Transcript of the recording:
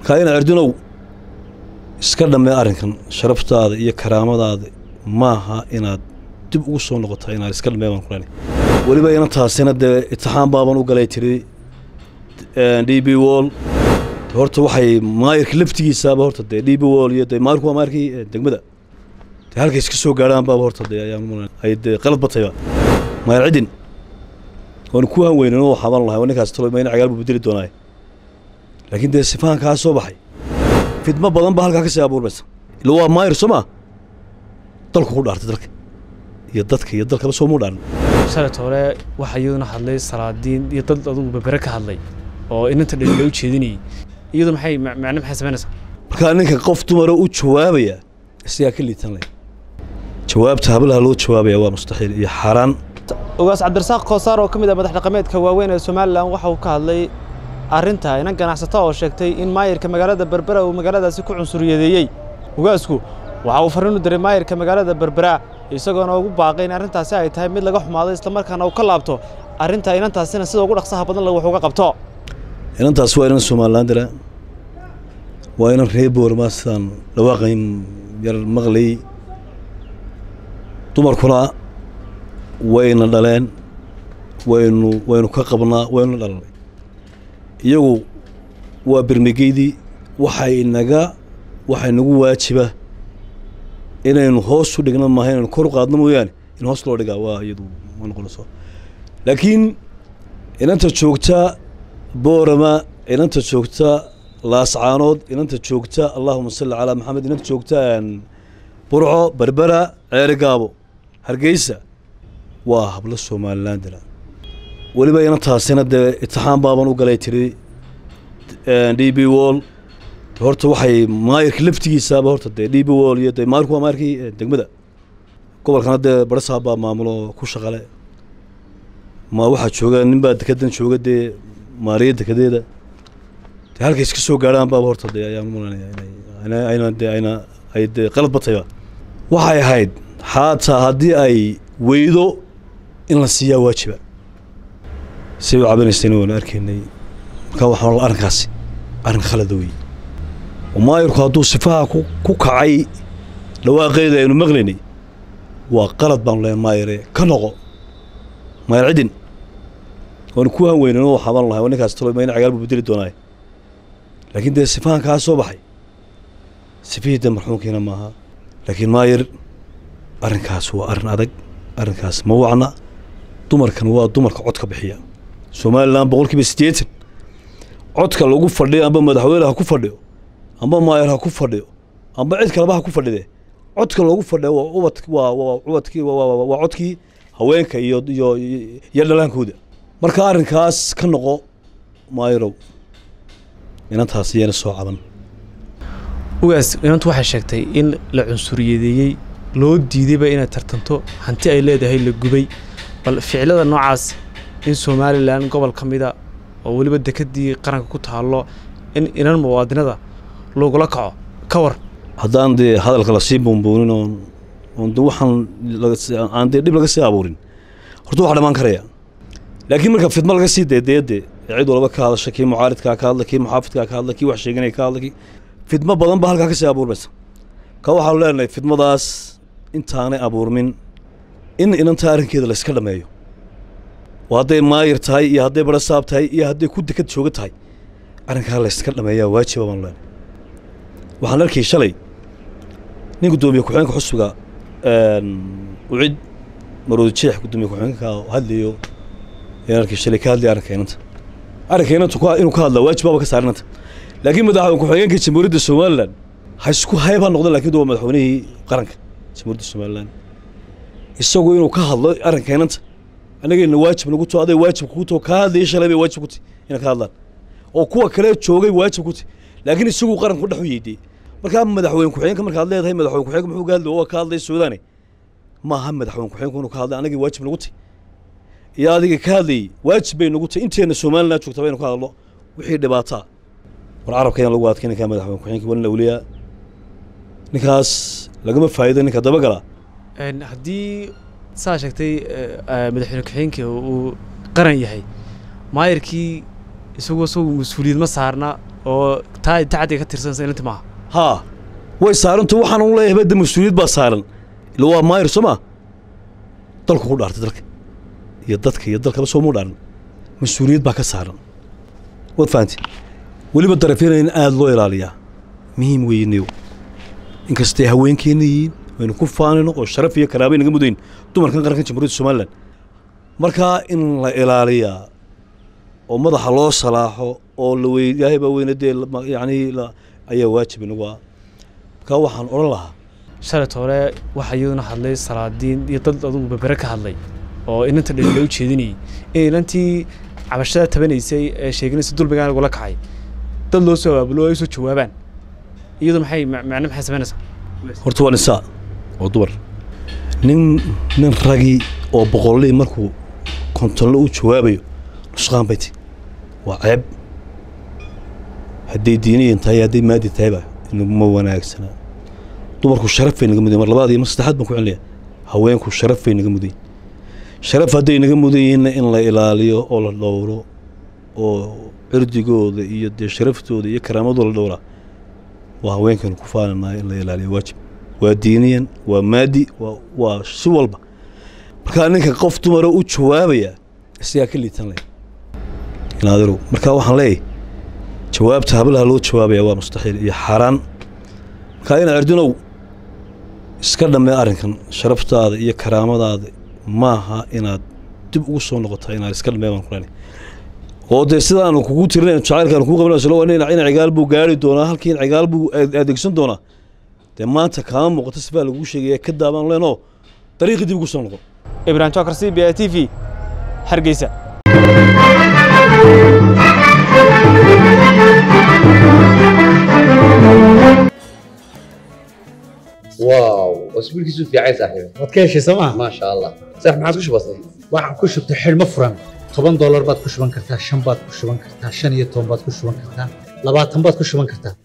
markaa ina erdinow iska dhammee arrinkan sharaftaada iyo karaamadaada maaha inaad dib ugu soo noqotaa inaad iska dhammee baan kulani weliba ina taasina dee itixaan baaban u galay tiri d b wall horta waxay maayirka laftigiisaaba horta dee d b wall iyo dee maayirku waa maayirkii degmada dee halkay iska soo gaadhaan baaba horta dee ayaan mulan ay dee qalad batayba maayir cidin waanu ku hanweynin oo xaban lahay waa ninkaas talo mayna cagaal buu bedeli doonaaye laakiin dee sifahan kaa soo baxay fidmo badan baa halkaa ka sii abuurmaysa ila waa maayir soo maa dalku ku dhaartay dalka iyo dadka iyo dalkaba soomuu dhaarin shalet hore waxaa iyaduna hadlay salaadiin iyo dad adugu babere ka hadlay oo inanta dhalin loo jeedinayay iyadu maxay macne maxay samaynaysaa markaa ninka qof dumara u jawaabaya isagaa ka liitan leh jawaabta hablaha loo jawaabaya waa mustaxiil iyo xaaraan ogaas cabdirasaaq koosaar oo ka mid ah madax dhaqameedka waaweyn ee somalilan waxa uu ka hadlay arrinta inan ganacsato oo sheegtay in maayirka magaalada berbera uu magaaladaasi ku cunsuriyadeeyey ogaasku waxa uu farriin u diray maayirka magaalada berbera isagoona ugu baaqay in arrintaasi ay tahay mid laga xumaaday islamarkaana uu ka laabto arrinta inantaasina sida ugu dhaqsaha badan wax uga qabto inantaas waa inan somalilan dira waa inan reer boorma sidaan dhawaaqayn yar maqlay dumarkuna wayna dhaleen waynu waynu ka qabnaa waynu dhalanay iyagu waa bermegeydii waxay naga waxay nagu waajiba inaynu hoos u dhigno maaha inaynu kor u qaadno mooyaane in hoos loo dhigaa waa iyadu ma noqonayso laakiin inanta joogta boorama inanta joogta laascaanood inanta joogta allahuma salli calaa maxamed inanta joogta burco berbera ceeri gaabo hargeysa waa hablo somalilan dira weliba inantaasina dee itixaan baaban u galay tiri d b wall horta waxay maayirka laftigiisaaba horta dee d b wall iyo dee maayirku waa maayirkii degmada gobolkana dee barasaab baa maamulo ku shaqale ma waxaa jooga nin baa dekedan jooga dee maariya dekedeeda dee halkay iska soo gaadhaan baaba horta dee ayaan mulanaya inay ayna dee ayna ay dee qalad batayba waxay ahayd xaataa haddii ay weydo in la siiyaa waajiba say u cabanaysayna waanu arkaynay markaa waxaa arrinkaasi arrin khalada wey oo maayirku hadduu sifaha ku ku kacay dhawaaqeeda aynu maqlaynay waa qalad baanu leehay maayire ka noqo maayir cidin waanu ku hanweynin oo xaban lahay waa ninkaas talo mayna cagaal buu bedeli doonaaye laakiin dee sifahan kaa soo baxay sifihii dee marxuumkiina maaha laakiin maayir arrinkaas waa arrin adag arrinkaas ma wacna dumarkan waa dumarka codka bixiya somalilan boqol kiiba siddeetan codka lagu fadhiyo amba madaxweyne ha ku fadhiyo amba maayir ha ku fadhiyo amba cid kaleba ha ku fadhide codka loogu fadhiyo waa ubad waa waa ubadkii waa codkii haweenka iyo iyo iyo dhalaankooda marka arrinkaas ka noqo maayirow inantaas iyana soo caban ogaas inantu waxay sheegtay in la cunsuriyadeeyey loo diidayba inay tartanto hanti ay leedahay la gubay bal ficilada noocaas in somalilan gobol ka mida oo weliba dekedii qaranka ku taallo in inan muwaadinada lagula kaco ka war haddaan dee hadalka lasii buunbuunin oon oon de waxaan aan dee dhib laga sii abuurin horta waxa dhamaan karaya laakiin marka fidmo laga sii deedeede cid walba ka hadasha kii mucaaridkaa ka hadla kii muxaafidkaa ka hadla kii wax sheeganaya ka hadla kii fidmo badan baa halkaa ka sii abuurmaysa ka waxaanu leenahay fidmadaas intaanay abuurmin in inanta arrinkeeda layska dhameeyo oo hadday maayir tahay iyo hadday barasaab tahay iyo hadday ku dekad jooga tahay arrinkaa layska dhameeyaa waajiba baanu leenahay waxaan arkay shalay nin guddoomiye ku-xigeenka xusbiga ucid maroodi jeex guddoomiye ku-xigeenka hadlayo ayaan arkay shalay ka hadlaya arrinka inanta arrinka inanta inuu ka hadlaa waajib baaba ka saar inanta laakiin madaxweyne ku-xigeenka jamhuuriyadda somalilan ha isku hayb ha noqda lakin waa madaxweynihii qaranka jamhuuriyadda somalilan isagu inuu ka hadlo arrinka inanta annagayna waajib nagu too aday waajib kugu too kaa hadlaya shalay bay waajib ku tahy inay ka hadlaan oo kuwa kale joogay waajib ku tahy laakiin isagu qaranku dhex u yeediyey markaa madaxweyne ku-xigeenka markaad leedahay madaxweyne ku-xigeenka muxuu ka hadlay waa ka hadlay suudaane maaha madaxweyne ku-xigeenku inuu ka hadlay anagii waajib nagu tahy iyo adiga ka hadlayey waajib bay nagu tahy inteenna somalilan joogta baynu ka hadlo wixii dhibaataa war carabka ayaan lagu adkay ninkaa madaxweyne ku-xigeenka walin awliyaa ninkaas lagama faa'iido ninka dabagala haddii saa sheegtay madaxweyne ku-xigeenka uu qaran yahay maayirkii isagu isagu mas-uuliyad ma saarna oo taa tacadiga ka tirsanaysa inanti maaha haa way saaranta waxaan u leeyahay badda mas-uuliyad baa saaran ila waa maayir soo maa dalku ku dhaartay dalka iyo dadka iyo dalkaba soo muu dhaaran mas-uuliyad baa ka saaran waad fahanti weliba darafyana in aada loo ilaaliyaa muhiim weeyneyo inkastay haweenkeenna yihiin waynu ku faanayno oo sharaf iyo karaabay naga mudayn dumarkan qaranka jamhuuriyadda somalilan markaa in la ilaaliyaa oo madaxa loo salaaxo oo la wey ilaahay baa weyna dee la- yacni la- ayaa waajib inagu ah markaa waxaan odhan lahaa shalayt hore waxaa iyaduna hadlay salaadiin iyo dad adugu berbere ka hadlay oo inanta dhalin loo jeedinayay in inantii cabashada tabanaysay ee sheeganaysa dulmigaan lagula kacay dad loo soo abaabulo oo ay soo jawaabaan iyadu maxay ma- macne maxay samaynaysaa horta waa nisaa oo dumar nin nin ragii oo boqollii markuu kontonle u jawaabayo nusqaan bay ti waa ceeb hadday diiniyan tahay hadday maadi tahayba inaguma wanaagsana dumarku sharaf bay naga mudayin mar labaad iyo mar saddexaad baan ku celinaya haweenku sharaf bay naga mudayin sharaf hadday naga mudan yihiinna in la ilaaliyo oo la dhowro oo cirdigooda iyo dee sharaftooda iyo karaamadooda la dhowraa waa haweenkaynu ku faananahay in la ilaaliyo waajib waa diiniyan waa maadi waa waa si walba markaa ninka qof dumara u jawaabaya isagaa ka liitan leh inaadirow markaa waxaan leeyahay jawaabta hablaha loo jawaabaya waa mustaxiil iyo xaaraan markaa ina erdinow iska dhammee arrinkan sharaftaada iyo karaamadaada maaha inaad dib ugu soo noqotaa inaad iska dhammee baan ku leenahay oo dee sidaanu kugu tirinayn jacaylkaanu kugu qabanayso ina ina cigaal buu gaari doonaa halkii in cigaal buu aad- adeegsan doonaa dee maanta kaama muuqato sifaa laguu sheegaya ka daabaan leenoo dariiqii dib ugu soo noqon ibrahim jokar c b a t v hargeysa واو اسبوع كيسو في عايز صاحبي waad ka heshay sooma ما شاء الله صح ما عادش بسيط waxaan ku shubtay xidhmo furan toban doolar baad ku shuban kartaa shan baad ku shuban kartaa shan iyo toban baad ku shuban kartaa labaatan baad ku shuban kartaa